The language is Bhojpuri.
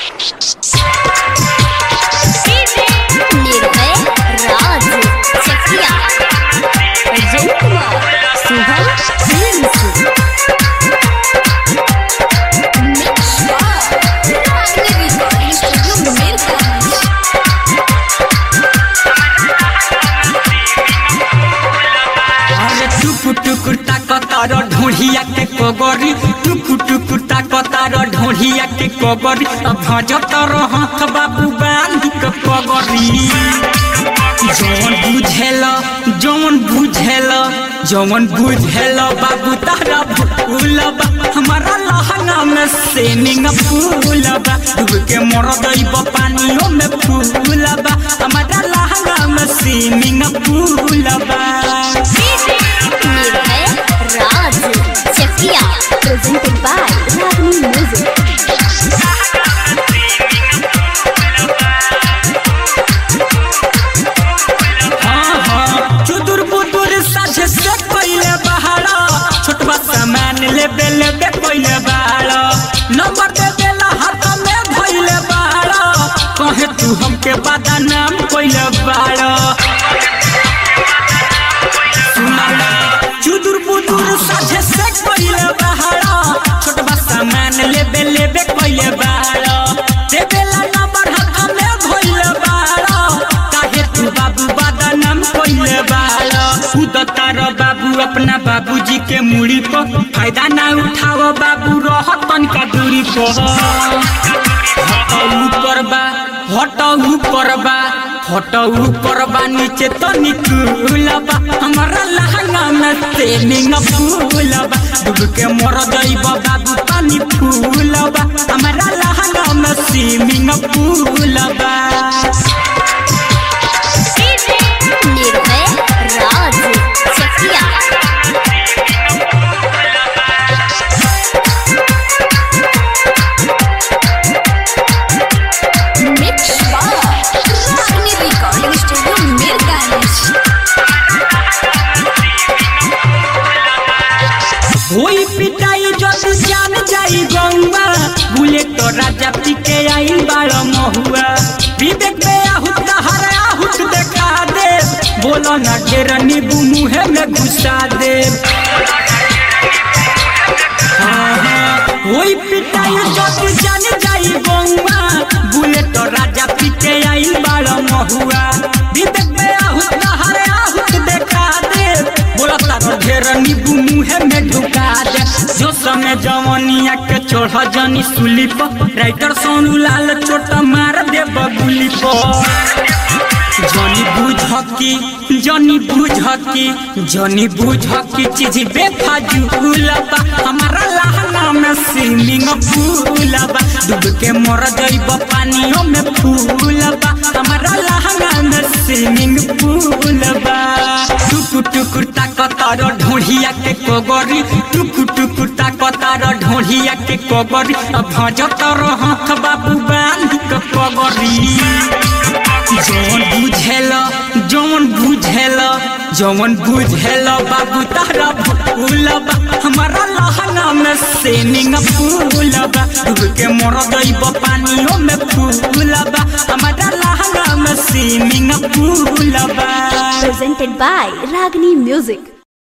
Nirbhay Raj Chakia Ajay Kumar Shubham films mix by Ragini recording studio Mirganj अरे टुकु टुकु ताकतार ढोढ़िया के कोगरी टुकु टुकु ताकतार ढोढ़िया के कोगरी अब भजतर हाथ बाबू बांधी के कोगरी जौन बुझेल जौन बुझेल जौन बुझेल बाबू तारा भूलबा हमारा लहंगा में सेनिंग फूलबा डूब के मर दैब पानियों में फूलबा हमारा लहंगा में सेनिंग फूलबा Nirbhay Raj Chakia presented by Ragini music हाँ हाँ चुदुर बुदुर साझे से पहले बहारा छोटबा सामान लेबे लेबे पहले बहारा नंबर दे देला हाथ में भइले बहारा कहे तू हमके बादा नाम पहले बहारा सुनाला चुदुर बुदुर साझे से पहले बहारा छोटबा सामान लेबे लेबे पहले बहारा देबेला नंबर हाथ में भइले बहारा काहे तू बाबू बादा नाम पहले बहारा उदतार बाबू अपना बाबूजी के मुड़ी पर फायदा ना उठाओ बाबू रह तनका दूरी पर हटौ ऊपर बा हटौ ऊपर बा हटौ ऊपर बा नीचे तो निकुलबा हमारा लहंगा में ट्रेनिंग फूलबा डूब के मर दैब बाबू पानी फूलबा हमारा लहंगा में स्विमिंग फूलबा Nirbhay Raj Chakia mix by Ragini recording studio Mirganj होई पिटाई जद जान जाई गौवा बुलेट राजा पीके आई बाड़ महुआ विवेक में आहुत हर आहुत देखा दे बोलो न ढेर नीबू मुहे में घुसा दे हाँ, हाँ, होई पिटाई जद जान जाई गौवा बुलेट राजा पीके आई बाड़ महुआ विवेक में आहुत हर आहुत देखा दे बोला तारो ढेर नीबू मुहे में ढुका दे जो समय जवनिया के चोढ़ जनी सुली पर राइटर सोनू लाल चोट मार दे बबुली पर जनी बुझकी जनी बुझकी जनी बुझकी चीज बेफाजुलबा हमारा लहंगा में स्विमिंग फूलबा डूब के मर जइब पानियों में फूलबा हमारा लहंगा में स्विमिंग फूलबा टुकु टुकु ताकतार ढोढ़िया के कोगरी टुकु टुकु ताकतार ढोढ़िया के कोगरी अब भजतर हाथ बाबू बांधी के कोगरी जौन बुझेल जौन बुझेल जौन बुझेल बाबू तारा फूलबा हमारा लहंगा में सेनिंग फूलबा डूब के मर दैब पानियों में फूलबा हमारा लहंगा में सेनिंग फूलबा presented by Ragini Music.